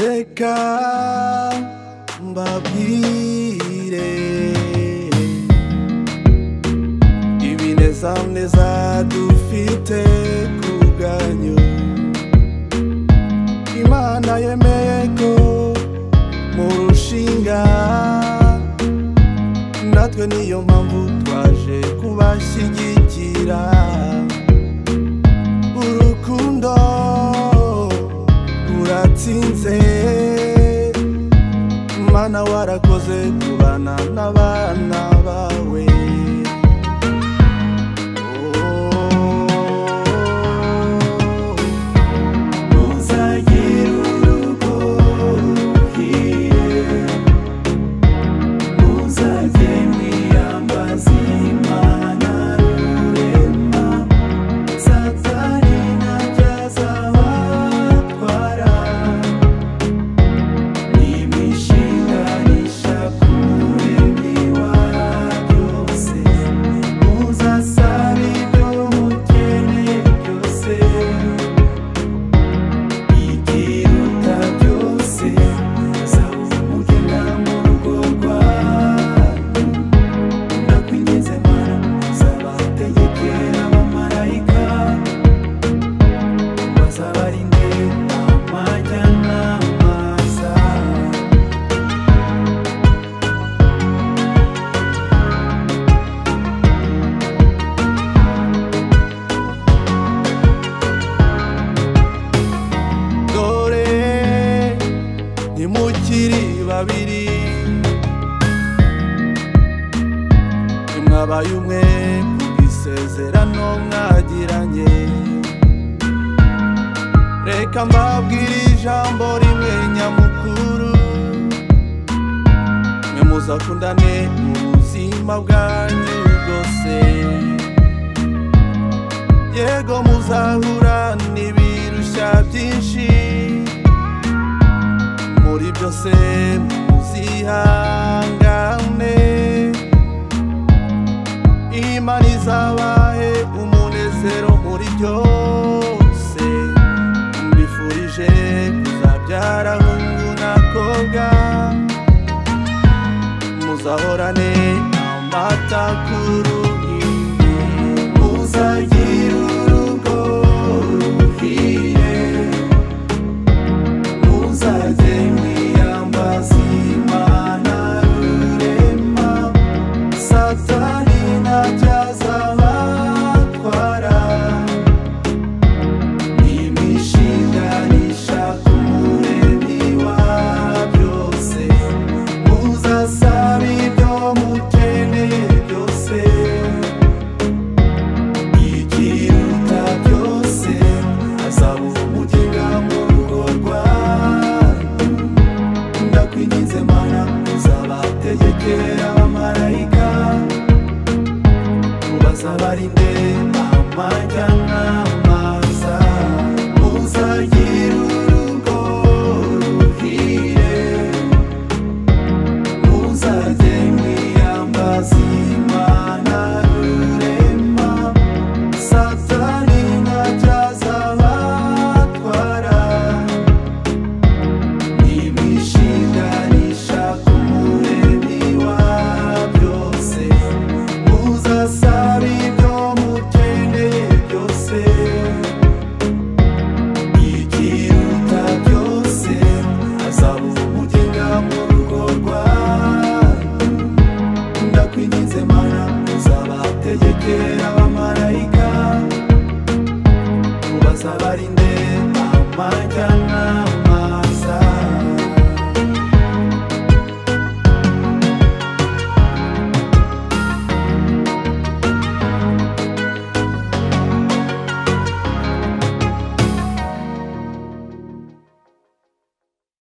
reka mbabwire ibinezaneza dufite ku bwanyu imana yemeye ko mu rushinga natwe niyo mpamvu twaje kubashyigikira urukundo ruratsinze mana warakoze kubana n'abana bawe Muzagire urugo ruhire, muzajye mwiyambaza Imana rurema, Satani ntabyo azabatwara, nimishinganisha kure ntiwaryose, muzasara ibyo mukeneye byose, ikiruta byose zabuze umugena mu rugo rwanyu nakwinginze mana zabategekera abamarayika bazabarinde amajyanama zawe dore ntimukiri babiri mwabaye umwe ku isezerano mwagiranye reka mbabwire ijambo rimwe nyamukuru mwe muzakundane mu buzima bwanyu bwose yego muzahura n'ibirushya byinshi muri byose muzihangane imana izabahe umunezero muri byose mbifurije kuzabyara hungu n'akobwa muzahorane amata ku ruhimbi Muzagire urugo ruhire, muzajye mwiyambaza Imana rurema, Satani ntacyo azabatwara, nimishinganisha ku muremyi wa byose, muzasaba ibyo mukeneye byose, ikiruta byose azabuha umuginga mu rugo rwanyu ndakwinginze mana uzabategekera abamarayika ubazabarinde amajyanama zawe muzagire urugo ruhire muzajye mwiyambaza Imana rurema Satani ntacyo azabatwara nimishinganisha ku muremyi wa byose muzasaba ibyo mukeneye byose ikiruta byose azaba umugenga mu rugo rwanyu ndakwinginze mana uzabategekera abamarayika ubazabarinde amajyanama